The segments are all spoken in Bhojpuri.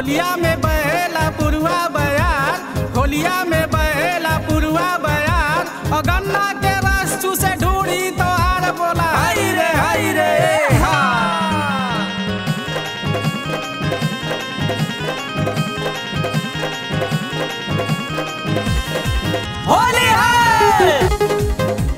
होलिया में बहेला पुरुआ बयार होलिया में बहेला पुरुआ बयार और गन्ना के रस चूसे ढूंढी तो हार बोला हाय रे हाय रे हा होली है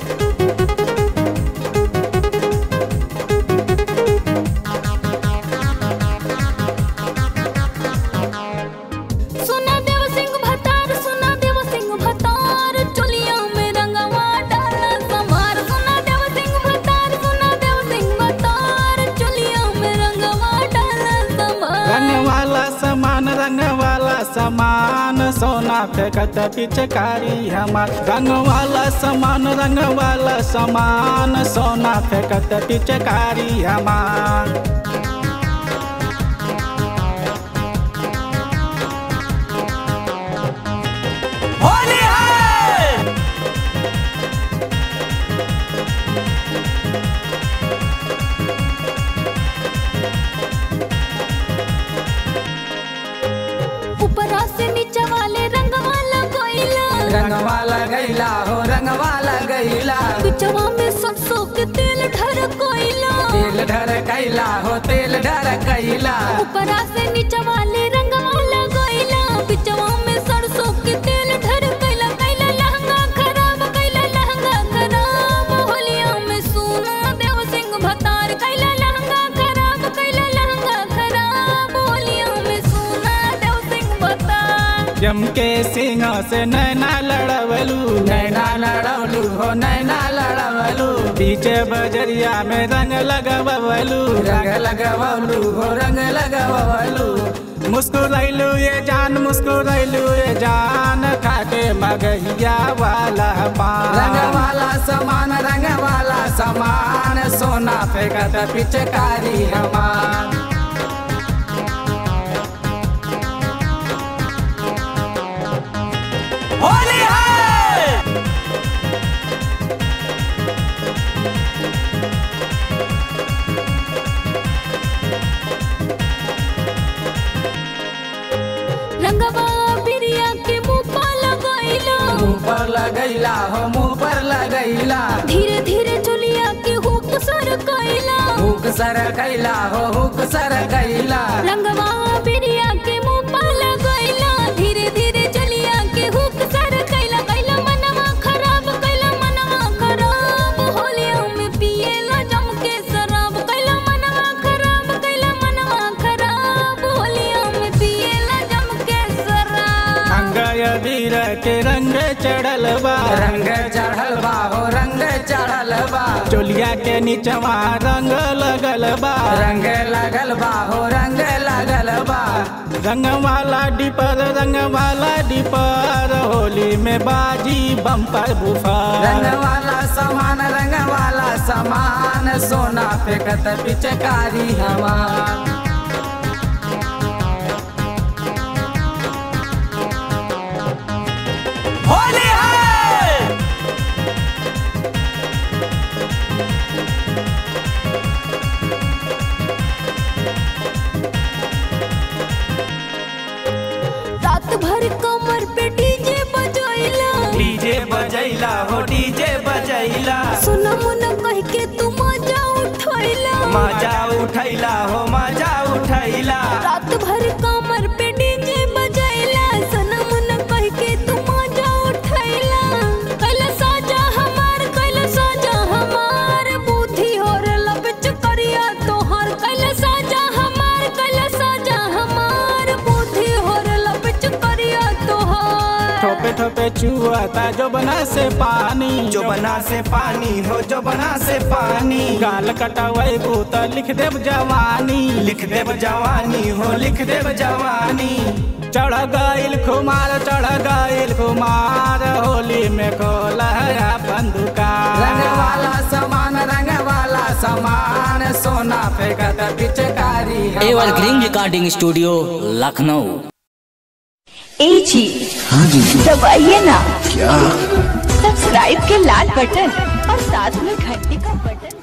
सुना देव सिंह भतार सुना देव सिंह भतार चोलिया में रंगवा डाला समार सुना देव सिंह भतार सुना देव सिंह भतार चोलिया में रंगवा डाला समार रंग वाला सामान रंग वाला सामान सोना फेंकत पिचकारी हमार रंग वाला सामान रंग वाला सामान सोना फेंकत पिचकारी हमार होली है ऊपरा से नीचे वाले रंगवा लगोइला रंगवाला गैला हो रंगवाला गैला बिचवा में सरसों के तेल ढर कोइला तेल ढर कैला हो तेल ढर कैला ऊपरा से नीचे वाले रंगवा लगोइला बिचवा में सरसों के तेल ढर कैला कैला लहंगा खराब कैला लहंगा खराब होलिया में सोना देव सिंह भतार कैला लहंगा खराब कैला लहंगा खराब होलिया में सोना देव सिंह भतार जम के सिंह से नैना लड़वलू नैना लड़वलू हो नैना लड़वलू पीछे बजरिया में रंग लगवलू रंग लगवलू हो रंग लगवलू मुस्कुरैलू ये जान मुस्कुरैलू ये जान खाके मगहिया वाला पान रंग वाला सामान रंग वाला सामान सोना फेंकत पिचकारी हमार होली है रंगवा बिरिया के मुंह पर लगोइला मुंह पर लगैला हो मुंह पर लगैला धीरे धीरे चुलिया के हुक सर कैला हुक सर कैला हो हुक सर कैला रंगवा बिरिया के मुंह पर लगोइला धीरे धीरे चुलिया के हुक सर कैला कैला मनवा खराब कैला मनवा खराब होलिया में पिएला जम के शराब कैला मनवा खराब कैला मनवा खराब होलिया में पिएला जम के शराब अंगय वीर के रंग चढ़ल बा रंग चढ़ल बा हो रंग चढ़ल बा चोलिया के नीचवा रंग लगल बा रंग लगल बा हो रंग लगल बा रंग वाला डिपर रंग वाला डिपर होली में बाजी बम्पर बुफर रंग वाला सामान रंग वाला सामान सोना फेंकत पिचकारी हमार होली है रात भर कमर पे डीजे बजैला डीजे बजैला हो डीजे बजैला सुना मुना कह के तू मजा उठैला मजा उठैला हो मजा उठैला रात भर कमर पे डीजे बजैला सुना मुना कह के तू मजा उठैला कैला साजा हमार कैला साजा हमार बुद्धि और लपच करिया तोहर कैला साजा हमार कैला साजा हमार बुद्धि और लपच करिया तोहर ठोपे ठोपे चुआता जो बना से पानी जो बना से पानी हो जो बना से पानी गाल कटवै भूत लिख देव जवानी लिख देव जवानी हो लिख देव जवानी चढ़ गईल खुमार चढ़ गईल खुमार होली में खोल है अपन दुकान रंग वाला सामान रंग वाला सामान सोना फेंकत पिचकारी एवरग्रीन रिकॉर्डिंग स्टूडियो लखनऊ ए जी हाँ जी दबाइए ना क्या सब्सक्राइब के लाल बटन और साथ में घंटी का बटन